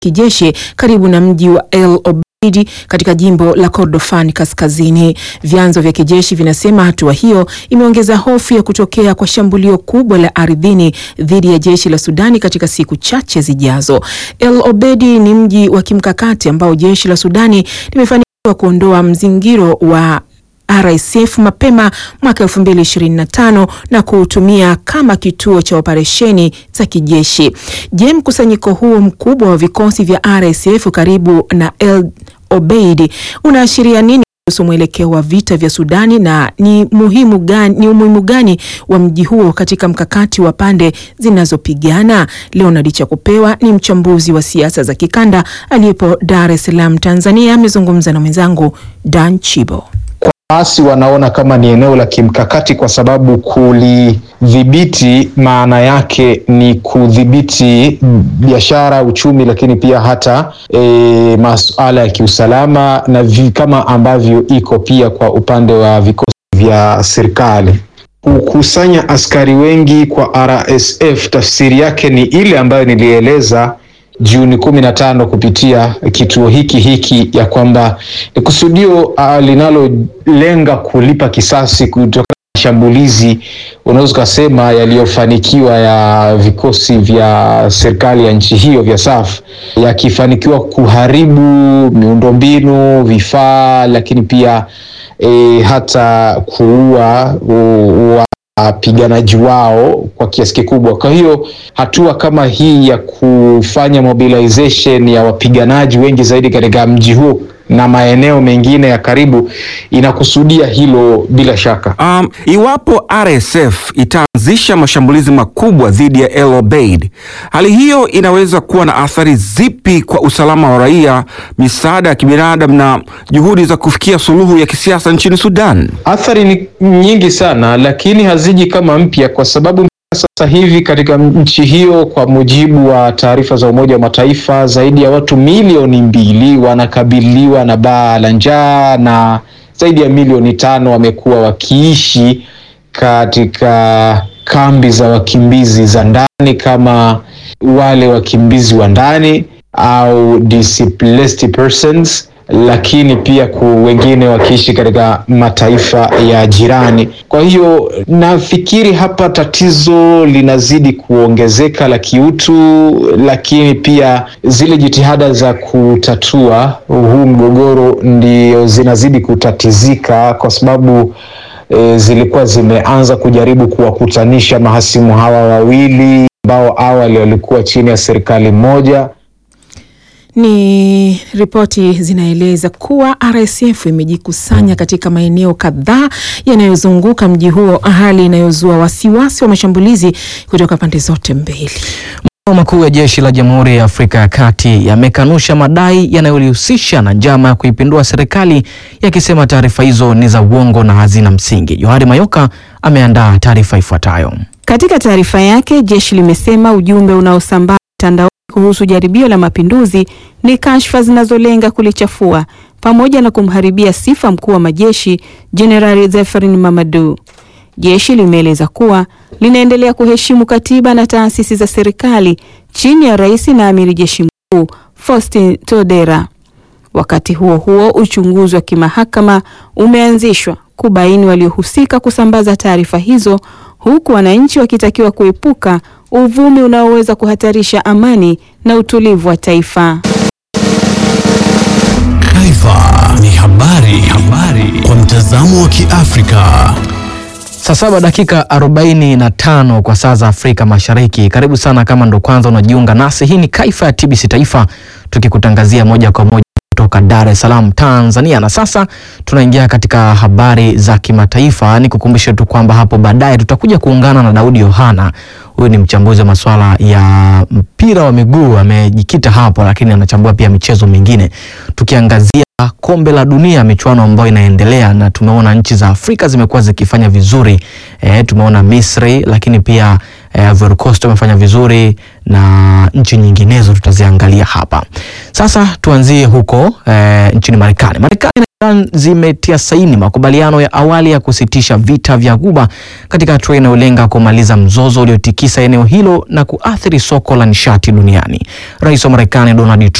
kijeshi karibu na mji wa El Obeid katika jimbo la Kordofan Kaskazini. Vyanzo vya kijeshi vinasema hatua hiyo imeongeza hofu ya kutokea kwa shambulio kubwa la ardhini dhidi ya jeshi la Sudani katika siku chache zijazo. El Obeid ni mji wa kimkakati ambao jeshi la Sudani limefanikiwa kuondoa mzingiro wa RSF mapema mwaka 2025 na kuutumia kama kituo cha operesheni za kijeshi. Je, mkusanyiko huo mkubwa wa vikosi vya RSF karibu na El Obeid unaashiria nini kuhusu mwelekeo wa vita vya Sudani na ni muhimu gani, ni umuhimu gani wa mji huo katika mkakati wa pande zinazopigana? Leonard Chakupewa ni mchambuzi wa siasa za kikanda aliyepo Dar es Salaam, Tanzania, amezungumza na mwenzangu Dan Chibo. Waasi wanaona kama ni eneo la kimkakati kwa sababu kulidhibiti maana yake ni kudhibiti biashara, uchumi, lakini pia hata e, masuala ya kiusalama na vi, kama ambavyo iko pia kwa upande wa vikosi vya serikali. Kukusanya askari wengi kwa RSF tafsiri yake ni ile ambayo nilieleza Juni kumi na tano kupitia kituo hiki hiki ya kwamba ni kusudio uh, linalolenga kulipa kisasi kutokana na shambulizi unaweza ukasema yaliyofanikiwa ya vikosi vya serikali ya nchi hiyo vya SAF yakifanikiwa kuharibu miundombinu, vifaa, lakini pia e, hata kuua wapiganaji wao kwa kiasi kikubwa. Kwa hiyo hatua kama hii ya kufanya mobilization ya wapiganaji wengi zaidi katika mji huo na maeneo mengine ya karibu inakusudia hilo bila shaka. Um, iwapo RSF itaanzisha mashambulizi makubwa dhidi ya El Obeid, hali hiyo inaweza kuwa na athari zipi kwa usalama wa raia, misaada ya kibinadamu na juhudi za kufikia suluhu ya kisiasa nchini Sudan? Athari ni nyingi sana, lakini haziji kama mpya kwa sababu sasa hivi katika nchi hiyo, kwa mujibu wa taarifa za Umoja wa Mataifa, zaidi ya watu milioni mbili wanakabiliwa na baa la njaa na zaidi ya milioni tano wamekuwa wakiishi katika kambi za wakimbizi za ndani, kama wale wakimbizi wa ndani au displaced persons lakini pia ku wengine wakiishi katika mataifa ya jirani. Kwa hiyo nafikiri hapa tatizo linazidi kuongezeka la kiutu, lakini pia zile jitihada za kutatua huu mgogoro ndio zinazidi kutatizika kwa sababu e, zilikuwa zimeanza kujaribu kuwakutanisha mahasimu hawa wawili ambao awali walikuwa chini ya serikali moja. Ni ripoti zinaeleza kuwa RSF imejikusanya katika maeneo kadhaa yanayozunguka mji huo, hali inayozua wasiwasi wa mashambulizi kutoka pande zote mbili. Makao makuu ya jeshi la Jamhuri ya Afrika ya Kati yamekanusha madai yanayolihusisha na njama ya kuipindua serikali, yakisema taarifa hizo ni za uongo na hazina msingi. Johari Mayoka ameandaa taarifa ifuatayo. Katika taarifa yake, jeshi limesema ujumbe unaosambaa mtandaoni kuhusu jaribio la mapinduzi ni kashfa zinazolenga kulichafua pamoja na kumharibia sifa mkuu wa majeshi Jenerali Zeferin Mamadu. Jeshi limeeleza kuwa linaendelea kuheshimu katiba na taasisi za serikali chini ya rais na amiri jeshi mkuu Faustin Todera. Wakati huo huo, uchunguzi wa kimahakama umeanzishwa kubaini waliohusika kusambaza taarifa hizo, huku wananchi wakitakiwa kuepuka uvumi unaoweza kuhatarisha amani na utulivu wa taifa. Taifa ni habari, habari kwa mtazamo wa Kiafrika. Saa saba dakika 45 kwa saa za Afrika Mashariki. Karibu sana kama ndo kwanza unajiunga nasi. Hii ni Kaifa ya TBC Taifa tukikutangazia moja kwa moja kutoka Dar es Salaam, Tanzania. Na sasa tunaingia katika habari za kimataifa. Ni kukumbushe tu kwamba hapo baadaye tutakuja kuungana na Daudi Yohana. Huyu ni mchambuzi wa masuala ya mpira wa miguu, amejikita hapo, lakini anachambua pia michezo mingine, tukiangazia kombe la dunia, michuano ambayo inaendelea, na tumeona nchi za Afrika zimekuwa zikifanya vizuri. E, tumeona Misri, lakini pia e, Ivory Coast wamefanya vizuri na nchi nyinginezo tutaziangalia hapa. Sasa tuanzie huko eh, nchini Marekani. Marekani na Iran zimetia saini makubaliano ya awali ya kusitisha vita vya Ghuba katika hatua inayolenga kumaliza mzozo uliotikisa eneo hilo na kuathiri soko la nishati duniani. Rais wa Marekani Donald Trump